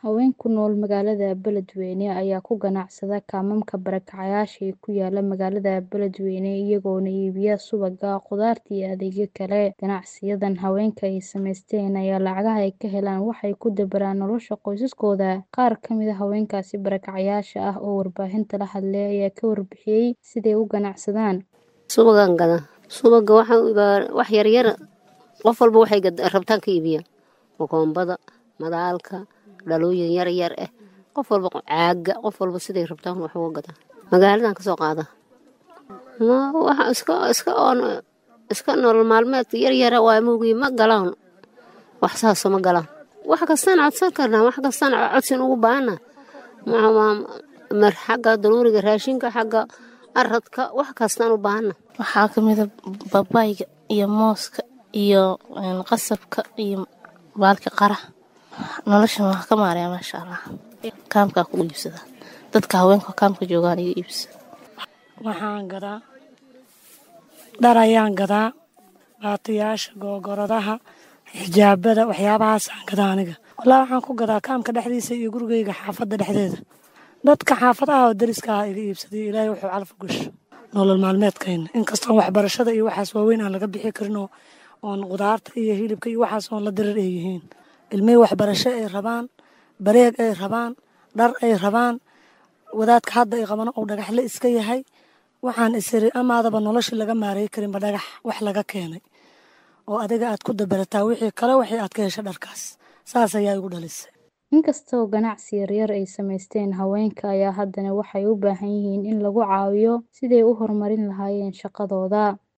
Haween ku nool magaalada Beledweyne ayaa ku ganacsada kaamamka barakacayaasha ee ku yaala magaalada Beledweyne iyagoona iibiya subagga, khudaarta iyo adeegyo kale. Ganacsiyadan haweenka ay samaysteen ayaa lacagaha ay ka helaan waxay ku dabaraan nolosha qoysaskooda. Qaar ka mid ah haweenkaasi barakacayaasha ah oo warbaahinta la hadlay ayaa ka warbixiyay siday u ganacsadaan. Subagaan gadaa. Subagga waxaan wax yar yar qof walba waxay rabtaan ka iibiya. Kokombada, madaalka, dhalooyin yar yar ah. Qof walba caaga, qof walba siday rabtaan wax uga gadaa. Magaaladan ka soo qaada. Ma waxa iska iska on iska nolol maalmeedka yar yar waa muugi ma galaan. Wax saas ma galaan. Wax kastaan codsan karnaa, wax kastaan codsin ugu baahna. Ma mar xagga daruuriga raashinka xagga aradka wax kastaan u baahna. Waxaa ka mid ah babayga iyo mooska iyo qasabka iyo baalka qara. Noloshan waa ka maaraya maasha Allah. Kaamka ku iibsada. Dadka haweenka kaamka joogaan iga iibsada. Waxaan gadaa dhar ayaan gadaa baatiyaasha googoradaha xijaabada waxyaabahaas aan gadaa aniga walaa waxaan ku gadaa kaamka dhexdiisa iyo gurigayga xaafadda dhexdeeda dadka xaafadaha oo dariska ah iga iibsaday ilaahay wuxuu calaf gasho nolol maalmeedkayna inkastoo waxbarashada iyo waxaas waaweyn aan laga bixi karin oo oon qudaarta iyo hilibka iyo waxaas oon la dirir ay yihiin ilmihii waxbarasho ay rabaan bareeg ay rabaan dhar ay rabaan wadaadka hadda ay qabana uu dhagaxle iska yahay waxaan isiri amaadaba noloshii laga maareey karinba dhagax wax laga keenay oo adiga aad ku dabarataa wixii kale wixii aad ka hesha dharkaas saas ayaa igu dhalisay Inkasta oo ganacsi yaryar ay samaysteen haweenka ayaa haddana waxay u baahan yihiin in lagu caawiyo sidii ay u horumarin lahaayeen shaqadooda.